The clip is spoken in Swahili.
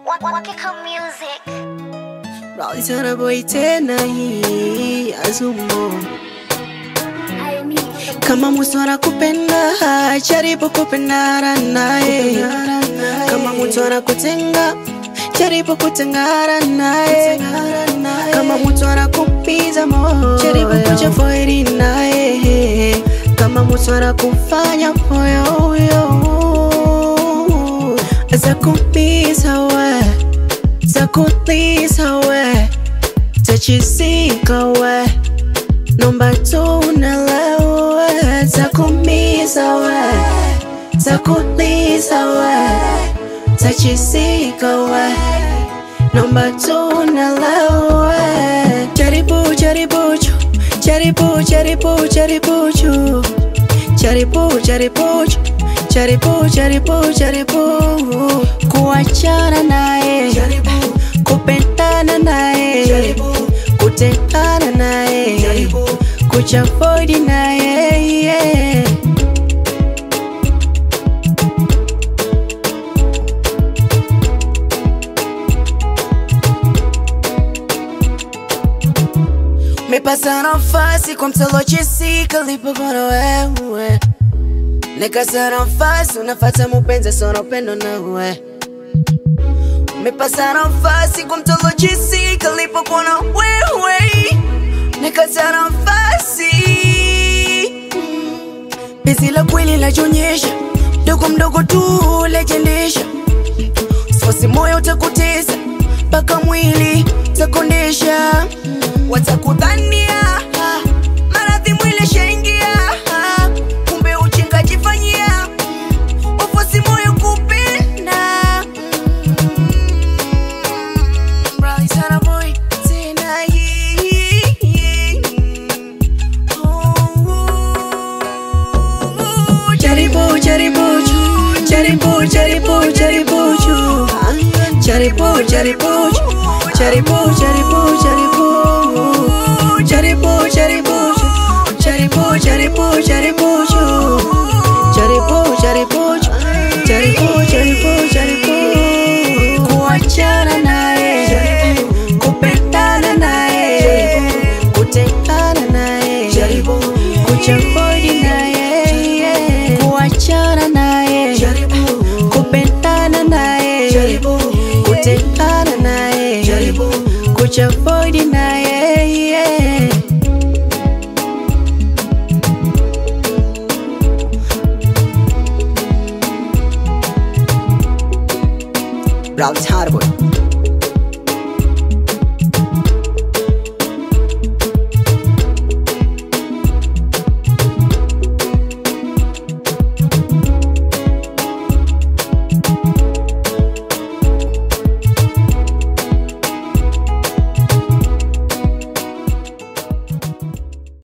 Wakika Music. Raitana boy tena hii azumo kama mtu anakupenda jaribu kupendana naye kama mtu anakutenga jaribu kutengana naye kama mtu anakupiza moyo jaribu kujafoiri naye kama mtu anakufanya moyo huyo atakupiza we takuliza we tachisika we nomba tunalewe takumiza we takuliza we tachisika we nomba tunalewe jaribu jaribu chu jaribu jaribu jaribu chu jaribu jaribu chu jaribu jaribu jaribu kuachana naye kupendana naye kutengana naye kuchafodi naye yeah. mepata nafasi kwa mtalochisika lipogona wewe nikasa nafasi unafata mupenzi sana upendo nawe umepata nafasi kwa mtalochisika lipogona wewe nikasa nafasi pezi la kweli lachonyesha mdogo mdogo tu lejendesha sosi moyo utakutesa mpaka mwili takondesha watakudhania maradhi mwili shaingia kumbe uchinga jifanyia wafosi moyo kupenda Mbali sana boy, tena hii. Oh, jaribu jaribu ju, jaribu jaribu jaribu ju. jaribu jaribu ju, jaribu jaribu jaribu jaribu jaribu ju, jaribu jaribu jaribu ju. jaribu jaribu ju, jaribu jaribu jaribu kuachana naye kupendana naye kutengana naye kuchafodi naye kuachana naye kupendana naye kutengana naye kuchafodi naye Ralph Hardwood